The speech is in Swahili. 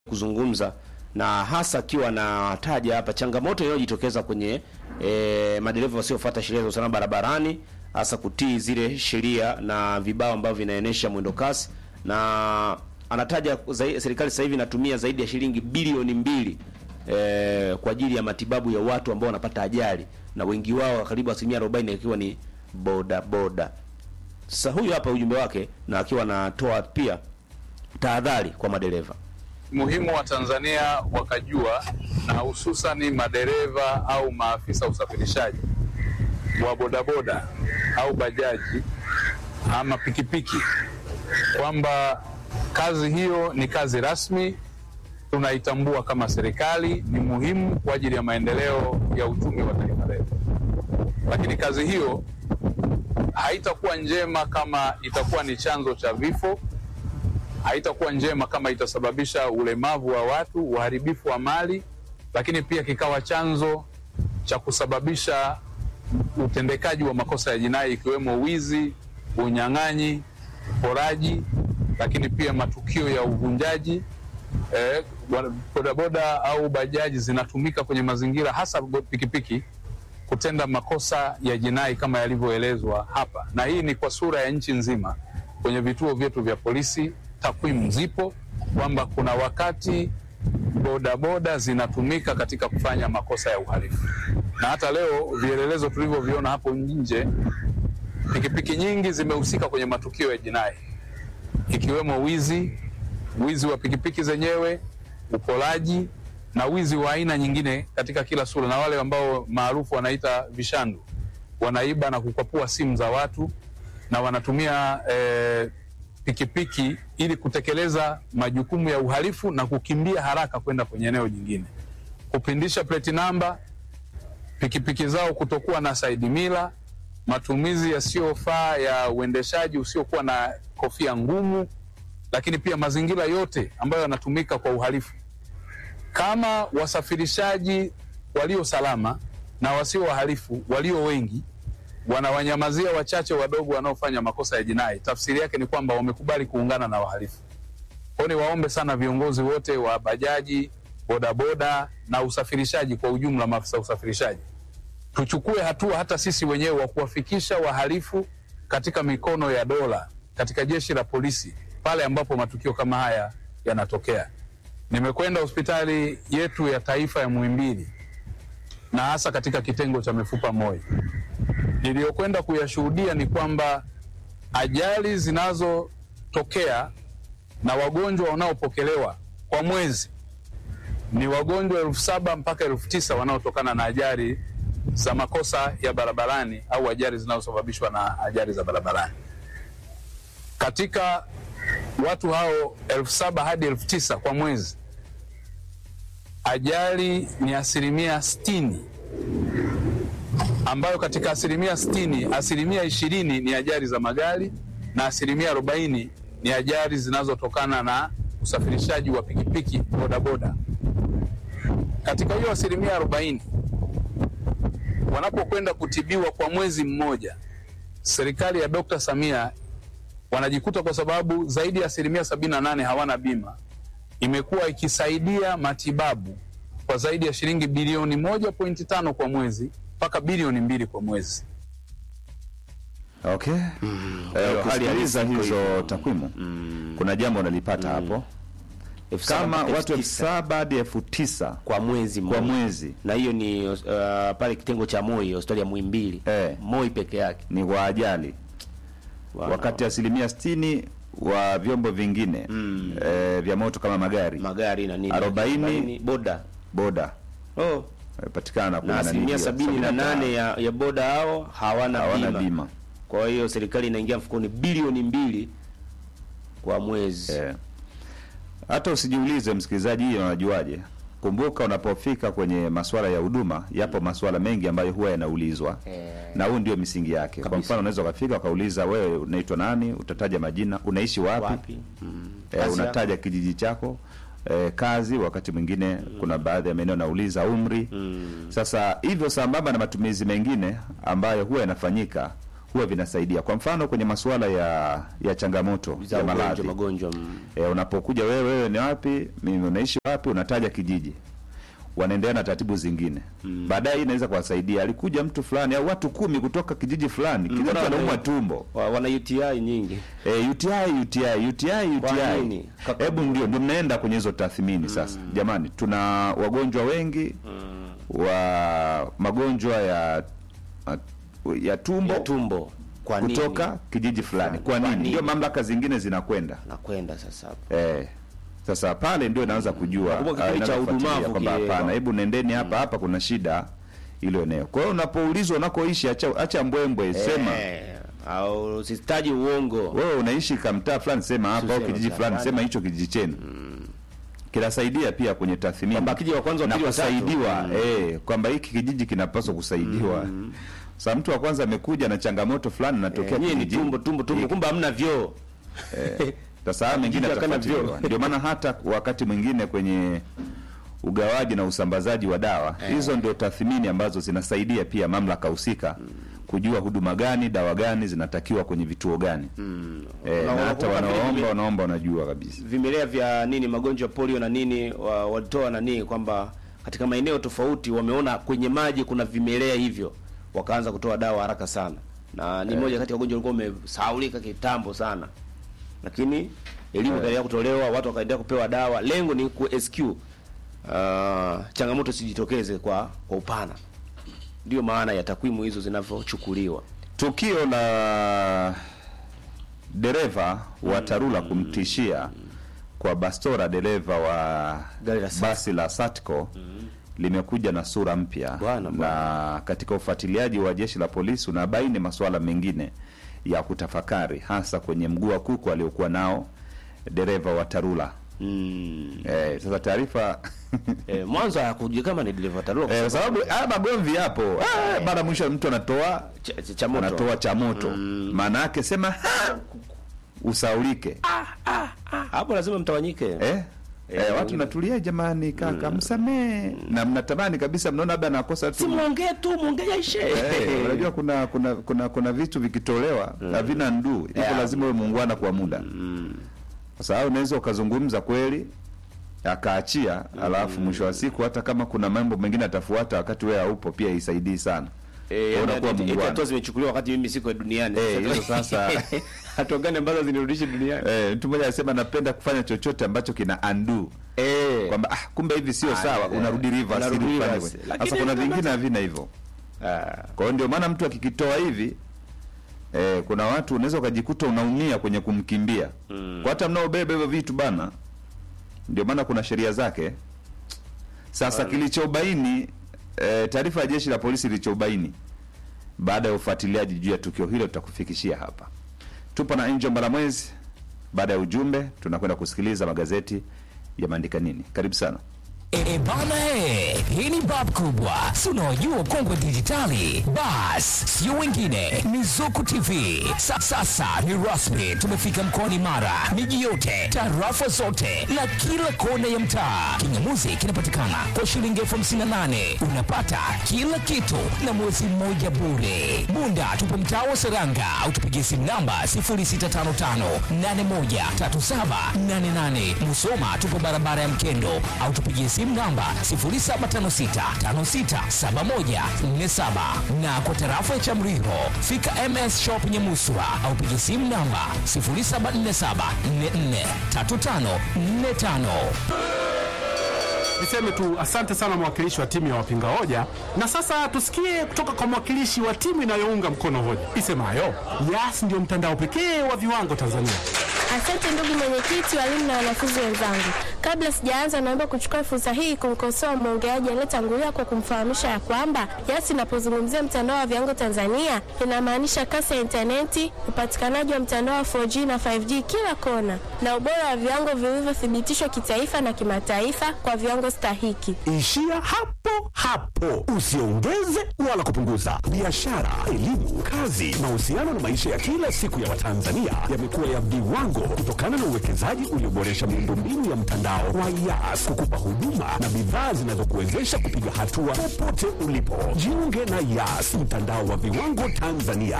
kuzungumza na hasa akiwa anataja hapa changamoto inayojitokeza kwenye e, madereva wasiofuata sheria za usalama barabarani, hasa kutii zile sheria na vibao ambavyo vinaenesha mwendo kasi, na anataja zai, serikali sasa hivi inatumia zaidi ya shilingi bilioni mbili e, kwa ajili ya matibabu ya watu ambao wanapata ajali na wengi wao karibu asilimia 40 ikiwa ni boda boda. Sasa huyu hapa ujumbe wake, na akiwa anatoa pia tahadhari kwa madereva muhimu wa Tanzania wakajua na hususani madereva au maafisa usafirishaji wa bodaboda au bajaji ama pikipiki kwamba kazi hiyo ni kazi rasmi, tunaitambua kama serikali, ni muhimu kwa ajili ya maendeleo ya uchumi wa taifa letu, lakini kazi hiyo haitakuwa njema kama itakuwa ni chanzo cha vifo haitakuwa njema kama itasababisha ulemavu wa watu, uharibifu wa mali, lakini pia kikawa chanzo cha kusababisha utendekaji wa makosa ya jinai ikiwemo wizi, unyang'anyi, uporaji, lakini pia matukio ya uvunjaji. Eh, bodaboda au bajaji zinatumika kwenye mazingira hasa pikipiki kutenda makosa ya jinai kama yalivyoelezwa hapa, na hii ni kwa sura ya nchi nzima kwenye vituo vyetu vya polisi takwimu zipo kwamba kuna wakati bodaboda zinatumika katika kufanya makosa ya uhalifu, na hata leo vielelezo tulivyoviona hapo nje, pikipiki nyingi zimehusika kwenye matukio ya jinai ikiwemo wizi, wizi wa pikipiki zenyewe, upolaji na wizi wa aina nyingine katika kila sura, na wale ambao maarufu wanaita vishandu, wanaiba na kukwapua simu za watu na wanatumia eh, pikipiki ili kutekeleza majukumu ya uhalifu na kukimbia haraka kwenda kwenye eneo jingine, kupindisha plate namba, pikipiki zao kutokuwa na side mirror, matumizi yasiyofaa ya uendeshaji usiokuwa na kofia ngumu, lakini pia mazingira yote ambayo yanatumika kwa uhalifu. Kama wasafirishaji walio salama na wasio wahalifu walio wengi wanawanyamazia wachache wadogo wanaofanya makosa ya jinai, tafsiri yake ni kwamba wamekubali kuungana na wahalifu. Kwa hiyo niwaombe sana viongozi wote wa bajaji, bodaboda na usafirishaji kwa ujumla, maafisa usafirishaji, tuchukue hatua hata sisi wenyewe wa kuwafikisha wahalifu katika mikono ya dola, katika jeshi la polisi pale ambapo matukio kama haya yanatokea. Nimekwenda hospitali yetu ya taifa ya Muhimbili na hasa katika kitengo cha mifupa MOI niliyokwenda kuyashuhudia ni kwamba ajali zinazotokea na wagonjwa wanaopokelewa kwa mwezi ni wagonjwa elfu saba mpaka elfu tisa wanaotokana na ajali za makosa ya barabarani au ajali zinazosababishwa na ajali za barabarani. Katika watu hao elfu saba hadi elfu tisa kwa mwezi, ajali ni asilimia sitini ambayo katika asilimia sitini asilimia ishirini ni ajali za magari na asilimia arobaini ni ajali zinazotokana na usafirishaji wa pikipiki bodaboda. Katika hiyo asilimia arobaini wanapokwenda kutibiwa kwa mwezi mmoja, serikali ya Dr. Samia wanajikuta kwa sababu zaidi ya asilimia sabini na nane hawana bima, imekuwa ikisaidia matibabu kwa zaidi ya shilingi bilioni moja pointi tano kwa mwezi mpaka bilioni mbili kwa mwezi. Okay. Eh, ukisikiliza hizo takwimu kuna jambo unalipata hapo Elfu saba kama mpaka watu elfu elfu tisa saba hadi elfu tisa kwa mwezi kwa mmoja. mwezi na hiyo ni uh, pale kitengo cha Moi, hospitali ya Muhimbili Eh. Moi peke yake. ni kwa ajali, Wana- wakati asilimia sitini wa vyombo vingine eh, vya moto kama magari magari na nini, Arobaini. boda boda oh. patikana na asilimia sabini na nane ya, ya boda hao hawana, hawana bima. bima Kwa hiyo serikali inaingia mfukoni bilioni mbili kwa mwezi Eh. Hata usijiulize msikilizaji, hiyo unajuaje? Kumbuka unapofika kwenye masuala ya huduma, yapo masuala mengi ambayo huwa yanaulizwa Eh. na huu ndio misingi yake. Kwa Kabisa. mfano, unaweza ukafika ukauliza, wewe unaitwa nani? Utataja majina, unaishi wapi, wapi mm. Eh, Kazi unataja kijiji chako eh, kazi. Wakati mwingine kuna baadhi ya maeneo nauliza umri. Sasa hivyo sambamba na matumizi mengine ambayo huwa yanafanyika huwa vinasaidia. Kwa mfano kwenye masuala ya ya changamoto za ya ugonjwa maradhi magonjwa mm. e, unapokuja wewe, wewe ni wapi, mimi unaishi wapi, unataja kijiji, wanaendelea na taratibu zingine mm. Baadaye hii inaweza kuwasaidia, alikuja mtu fulani au watu kumi kutoka kijiji fulani, kila mtu Mbona anaumwa wame- tumbo Wa- wana UTI nyingi E, UTI UTI UTI Kwa UTI. nini? Kaka- Hebu ndio ndio mnaenda kwenye hizo tathmini sasa. Jamani, tuna wagonjwa wengi wa magonjwa ya ya tumbo ya tumbo kwa nini kutoka kijiji fulani. Kwa Kwa nini? nini? Ndio mamlaka zingine zinakwenda. nakwenda sasa hapo Eh. Sasa pale ndio inaanza kujua Nakumbuka ah, kipindi cha inaanza kufuatilia udumavu kwamba kile. hapana, hebu nendeni hapa hapa kuna shida ilo eneo. Kwa hiyo unapoulizwa unakoishi acha acha mbwembwe sema eh, au usitaji uongo wewe unaishi kamtaa fulani sema hapa au Tuseme kijiji mtaa fulani fulani. sema hicho kijiji chenu kinasaidia pia kwenye tathmini Kwamba akija wa kwanza, wa na pili, wa tatu. kusaidiwa Mm. eh, kwamba hiki kijiji kinapaswa kusaidiwa sasa mtu wa kwanza amekuja na changamoto fulani natokea Eh, nyie ni kijijini. tumbo tumbo tumbo Eh, kumbe hamna vyoo sasa haya mengine Kijiji hakana atafuatiliwa vyoo. ndio maana hata wakati mwingine kwenye ugawaji na usambazaji wa dawa hizo ndio tathmini ambazo zinasaidia pia mamlaka husika kujua huduma gani dawa gani zinatakiwa kwenye vituo gani eh, Na na hata unakumbuka vile wanaoomba vile- wanaomba wanajua kabisa vimelea vya nini magonjwa ya polio na nini wa- walitoa nani kwamba katika maeneo tofauti wameona kwenye maji kuna vimelea hivyo wakaanza kutoa dawa haraka sana na ni moja kati ya ugonjwa ulikuwa umesahaulika kitambo sana lakini elimu ikaendelea kutolewa watu wakaendelea kupewa dawa lengo ni ku SQ uh, changamoto sijitokeze kwa kwa upana ndio maana ya takwimu hizo zinavyochukuliwa tukio la dereva wa Tarura kumtishia kwa bastora dereva wa Gari la Satco. basi la Satco limekuja na sura mpya, Bwana, na katika ufuatiliaji wa jeshi la polisi unabaini masuala mengine ya kutafakari, hasa kwenye mguu wa kuku aliokuwa nao dereva wa Tarura. mm. Eh, sasa taarifa eh, mwanzo hakujua kama ni dereva Tarura eh, kwa sababu haya magomvi yapo ah, baada mwisho mtu anatoa cha, cha, cha moto. anatoa cha moto maana yake sema "Ha!" usaulike hapo lazima mtawanyike eh? Eh, watu wengine- natulia jamani kaka msamee na mnatamani kabisa mnaona labda nakosa si tu mwongee tu mwongee yaishe Eh, unajua kuna kuna kuna kuna vitu vikitolewa havina nduu iko Yeah. lazima uwe muungwana kwa muda kwa sababu unaweza ukazungumza kweli akaachia alafu mwisho wa siku hata kama kuna mambo mengine atafuata wakati wewe haupo pia isaidii sana Eh, Kwa unakuwa eti- eti muungwana. hatua zimechukuliwa wakati mimi siko duniani Eh, hizo sasa- hatua gani ambazo zinirudishe duniani Eh, mtu mmoja anasema napenda kufanya chochote ambacho kina undo eh kwamba ah, kumbe hivi sio Ah, sawa, eh, unarudi reverse unarudi ili ufanye reverse. hivyo. Lakini Sasa kuna kama- vingine havina hivyo. ah, Kwa hiyo ndio maana mtu akikitoa hivi eh, kuna watu unaweza ukajikuta unaumia kwenye kumkimbia kwa hata mnaobeba hivyo vitu bana. Ndio maana kuna sheria zake. Sasa kilichobaini eh, taarifa ya jeshi la polisi ilichobaini baada ya ufuatiliaji juu ya tukio hilo tutakufikishia hapa. Tupo na Angel Mbalamwezi. Baada ya ujumbe, tunakwenda kusikiliza magazeti yameandika nini. Karibu sana. E, e bana he, hii ni bab kubwa, si unaojua kongwe dijitali. Bas, sio wengine, ni Zuku TV. Sa, sasa ni rasmi, tumefika mkoani Mara, miji yote, tarafa zote na kila kona ya mtaa. Kingamuzi kinapatikana kwa shilingi elfu hamsini na nane unapata kila kitu na mwezi mmoja bure. Bunda tupo mtaa wa Seranga au tupigie simu namba 0655813788. Musoma tupo barabara ya Mkendo au tupigie simu namba 0756567147 na kwa tarafa ya Chamriho fika MS Shop Nyamuswa au pigie simu namba 0747443545. Niseme tu asante sana mwakilishi wa timu ya wapinga hoja, na sasa tusikie kutoka kwa mwakilishi wa timu inayounga mkono hoja isemayo Yas ndio mtandao pekee wa viwango Tanzania. Asante ndugu mwenyekiti, walimu na wanafunzi wenzangu. Kabla sijaanza, naomba kuchukua fursa hii kumkosoa mwongeaji aliyetangulia kwa kumfahamisha ya kwamba Yas inapozungumzia mtandao wa viwango Tanzania inamaanisha kasi ya intaneti, upatikanaji wa mtandao wa 4G na 5G kila kona, na ubora wa viwango vilivyothibitishwa kitaifa na kimataifa kwa viwango stahiki. Ishia hapo hapo, usiongeze wala kupunguza. Biashara, elimu, kazi, mahusiano na maisha ya kila siku ya Watanzania yamekuwa ya viwango kutokana na uwekezaji ulioboresha miundombinu ya mtandao wa Yas kukupa huduma na bidhaa zinazokuwezesha kupiga hatua popote ulipo. Jiunge na Yas, mtandao wa viwango Tanzania